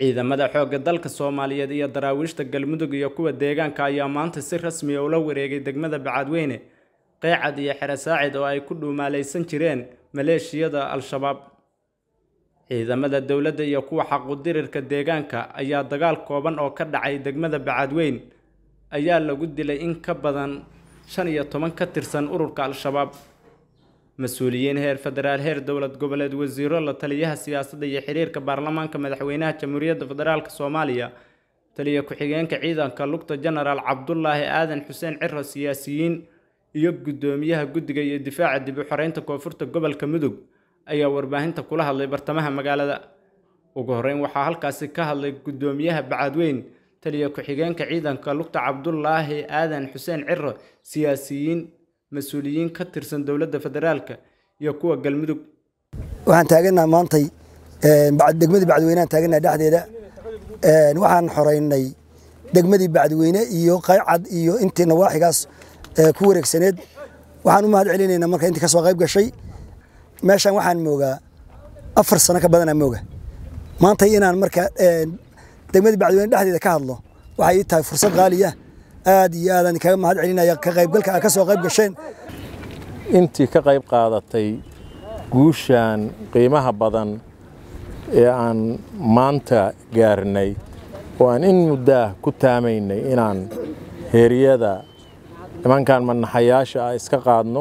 ciidamada xoogga dalka soomaaliyeed iyo daraawiishta galmudug iyo kuwa deegaanka ayaa maanta si rasmi ah ula wareegay degmada bacadweyne qeecad iyo xere saacid oo ay ku dhuumaalaysan jireen maleeshiyada al-shabaab ciidamada dowladda iyo kuwa xaqudirirka deegaanka ayaa dagaal kooban oo ka dhacay degmada bacadweyn ayaa lagu dilay in ka badan shan iyo toban ka tirsan ururka al-shabaab mas-uuliyiin heer federaal heer dowlad goboleed wasiiro la taliyaha siyaasadda iyo xiriirka baarlamaanka madaxweynaha jamhuuriyadda federaalk soomaaliya taliya ku-xigeenka ciidanka lugta jenaraal cabdulaahi aadan xuseen ciro siyaasiyiin iyo guddoomiyaha guddiga iyo difaaca dib u xoreynta koonfurta gobolka mudug ayaa warbaahinta kula hadlay bartamaha magaalada ugu horreyn waxaa halkaasi ka hadlay guddoomiyaha bacadweyn taliya ku-xigeenka ciidanka lugta cabdulaahi aadan xuseen ciro siyaasiyiin mas-uuliyiin ka tirsan dowladda federaalka iyo kuwa galmudug waxaan taaganaha maantay degmadii bacdweyneaan taaganaha dhexdeeda waxaan xoreynay degmadii bacdweyne iyo qaycad iyo intii nawaaxigaas ku wareegsaneed waxaan u mahad celinaynaa marka intii ka soo qayb gashay meeshaan waxaan moogaa afar sano ka badanaa mooga maantay inaan marka degmadii bacdweyne dhexdeeda ka hadlo waxay ii tahay fursad qaaliya aad iyo aadaan kaga mahad celinaya ka qaybgalka aa ka soo qayb gasheen intii ka qayb qaadatay guushan qiimaha badan ee aan maanta gaarnay oo aan in muddaah ku taamaynay inaan heeryada nimankan manaxayaasha ah iska qaadno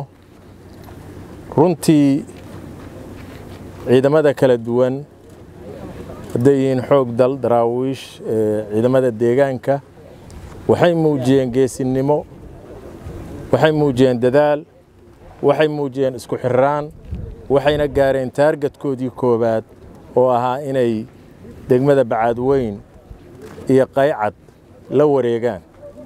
runtii ciidamada kala duwan hadday yihiin xoog dal daraawiish ciidamada deegaanka waxay muujiyeen geesinimo waxay muujiyeen dadaal waxay muujiyeen isku xirraan waxayna gaareen taargadkoodii koowaad oo ahaa inay degmada bacaadweyn iyo qaycad la wareegaan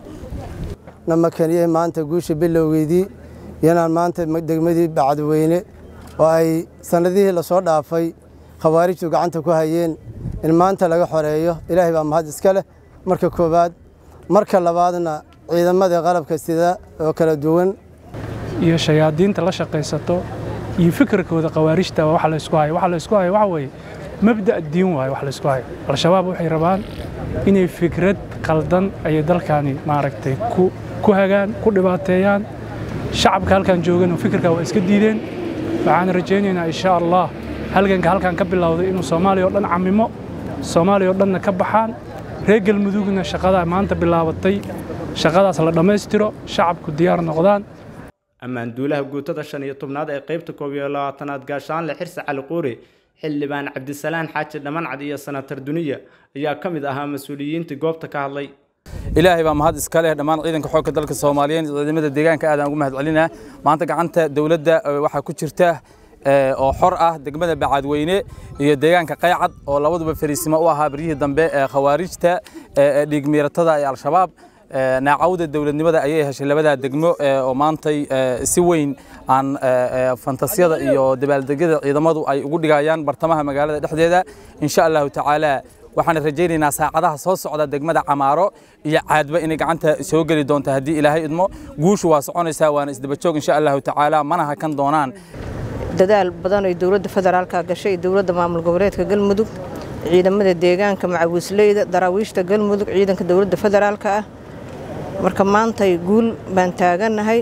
nama keniyey maanta guusha bilowgeydii inaan maanta degmadii bacadweyne oo ay sannadihii lasoo dhaafay khawaarijtu gacanta ku hayeen in maanta laga xoreeyo ilaahay baa mahad iska leh marka koowaad marka labaadna ciidamada qalabka sida oo kala duwan iyo shayaadiinta la shaqaysato iyo fikirkooda khawaarijta waa waxa la isku hayo waxa la isku hayo waxa weeye mabda' diin waayo wax la isku hayo al-shabaab waxay rabaan inay fikrad qaldan ayay dalkaani maaragtay ku ku hagaan ku dhibaateeyaan shacabka halkan joogan oo fikirka waa iska diideen waxaan rajaynaynaa insha allah halganka halkan ka bilowday inuu soomaaliya oo dhan camimo soomaaliya oo dhanna ka baxaan reer galmudugna shaqadaa maanta bilaabatay shaqadaas la dhammaystiro shacabku diyaar noqdaan ammaan duulaha guutada shan iyo tobnaad ee qaybta koob iyo labaatanaad gaashaanle xirse cali quuri xildhibaan cabdisalaan xaaji dhamancad iyo sanatar duniya ayaa ka mid ahaa mas-uuliyiintii goobta ka hadlay ilaahay baa mahad iska leh dhammaan ciidanka xoogga dalka soomaaliyeed ciidamada deegaanka aad aan ugu mahad celinaa maanta gacanta dowladda waxaa ku jirta oo xor ah degmada bacadweyne iyo deegaanka qaycad oo labaduba fariisimo u ahaa baryihii dambe ee khawaarijta dhiigmiiratada ee al-shabaab naacawda dowladnimada ayay heshay labadaa degmo oo maantay si weyn aan fantasiyada iyo dabaaldegyada ciidamadu ay ugu dhigayaan bartamaha magaalada dhexdeeda insha allahu tacaala waxaan rajaynaynaa saacadaha soo socda degmada camaaro iyo caadba inay gacanta soo geli doonto haddii ilaahay idmo guushu waa soconaysaa waana isdabajoog insha allahu tacaala mana hakan doonaan dadaal badan ay dowladda federaalka gashay dowladda maamul goboleedka galmudug ciidamada deegaanka macawiisleyda daraawiishta galmudug ciidanka dowladda federaalka ah marka maantay guul baan taagannahay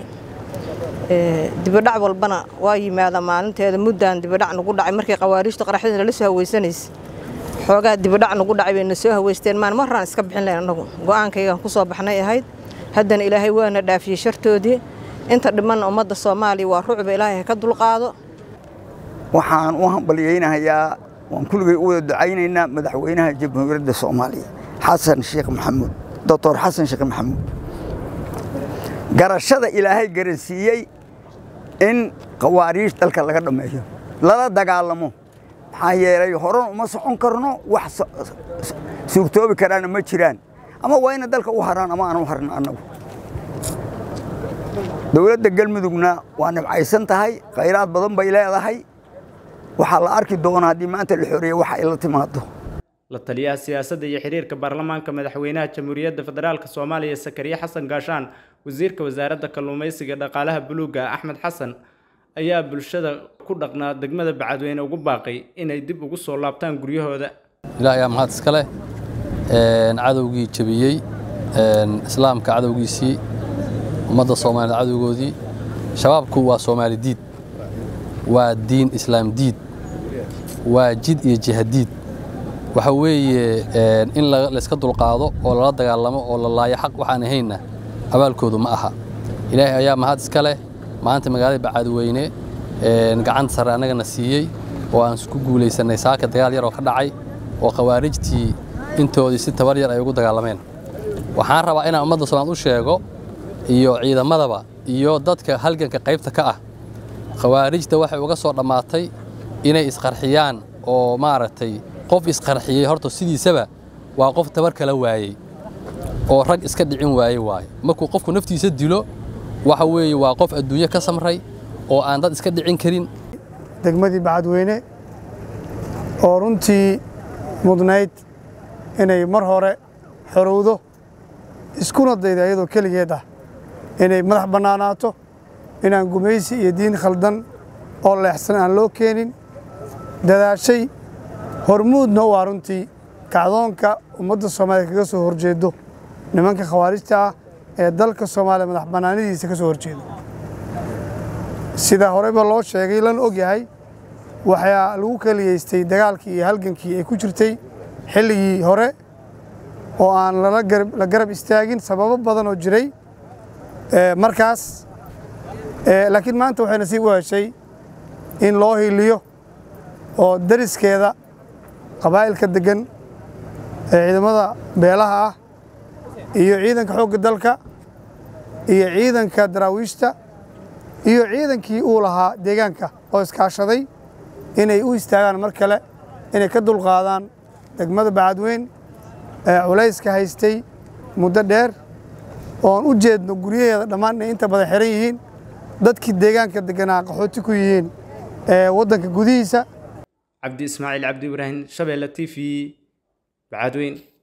dibadhac walbana waa yimaada maalinteeda muddaan dibadhac nagu dhacay markii khawaarijtu qaraxyada lala soo hawaysanaysa xoogaa dibadhac nagu dhacay bayna soo hawaysteen maan marraan iska bixin lahayn annagu go'aankaygaan ku soo baxnay ahayd haddana ilaahay waana dhaafiyey shartoodii inta dhimanna ummadda soomaaliya waa rucba ilaahay ha ka dulqaado waxaan u hambalyaynahayaa waan kulligay u wada ducaynaynaa madaxweynaha jamhuuriyadda soomaaliya xasan sheekh maxamuud doctor xasan sheekh maxamuud garashada ilaahay garansiiyey in khawaariij dalka laga dhammeeyo lala dagaalamo maxaa yeelay horan uma socon karno wax suurtoobi karaana ma jiraan ama waa ina dalka u haraan ama aan u harno annagu dowladda galmudugna waa nibcaysan tahay khayraad badan bay leedahay waxaa la arki doonaa haddii maanta la xoreeye waxa ay la timaado la taliyaha siyaasadda iyo xiriirka baarlamaanka madaxweynaha jamhuuriyadda federaalk soomaaliya sakariye xasan gaashaan wasiirka wasaaradda kalluumaysiga dhaqaalaha buluugga axmed xasan ayaa bulshada ku dhaqnaa degmada bacadweyne ugu baaqay inay dib ugu soo laabtaan guryahooda ilaah ayaa mahad iska leh cadowgii jebiyey islaamka cadowgiisii ummadda soomaaliyeed cadowgoodii shabaabku waa soomaali diid waa diin islaam diid waa jid iyo jihadiid waxa weeye in layska dulqaado oo lala dagaalamo oo la laayo xaq waxaan ahaynna abaalkoodu ma aha ilaahay ayaa mahad iska leh maanta magaalada bacaadweyne gacanta sare annagana siiyey oo aan isku guulaysannay saaka dagaal yar oo ka dhacay oo khawaarijtii intoodii si tabar yar ay ugu dagaalameen waxaan rabaa inaan ummadda soomaalied u sheego iyo ciidamadaba iyo dadka halganka qaybta ka ah khawaarijta waxay uga soo dhammaatay inay isqarxiyaan oo maaragtay qof isqarxiyey horta sidiisaba waa qof tabar kala waayey oo rag iska dhicin waaye waaye markuu qofku naftiisa dilo waxa weeye waa qof adduunyo ka samray oo aan dad iska dhicin karin degmadii bacadweyne oo runtii mudnayd inay mar hore xorowdo iskuna dayda iyadoo keligeed ah inay madax bannaanaato inaan gumaysi iyo diin khaldan oo leexsan aan loo keenin dadaashay hormuudna u ah runtii kacdoonka ummadda soomaaliya kaga soo horjeedo nimanka khawaarijta ah ee dalka soomaaliya madax bannaanidiisa ka soo horjeedo sida horeyba loo sheegay lana og yahay waxaa lagu keliyaystay dagaalkii iyo halgankii ay ku jirtay xilligii hore oo aan la garab istaagin sababo badan oo jiray markaas laakiin maanta waxay nasiib u heshay in loo hiliyo oo dariskeeda qabaa'ilka deggan ee ciidamada beelaha ah iyo ciidanka xoogga dalka iyo ciidanka daraawiishta iyo ciidankii uu lahaa deegaanka oo iskaashaday inay u istaagaan mar kale inay ka dulqaadaan degmada bacadweyn ee culayska haystay muddo dheer oon u jeedno guryaheeda dhammaan inay inta badan xiran yihiin dadkii deegaanka degganaa qaxooti ku yihiin ee waddanka gudihiisa cabdi ismaaciil cabdi ibraahim shabeelle t v bacadweyn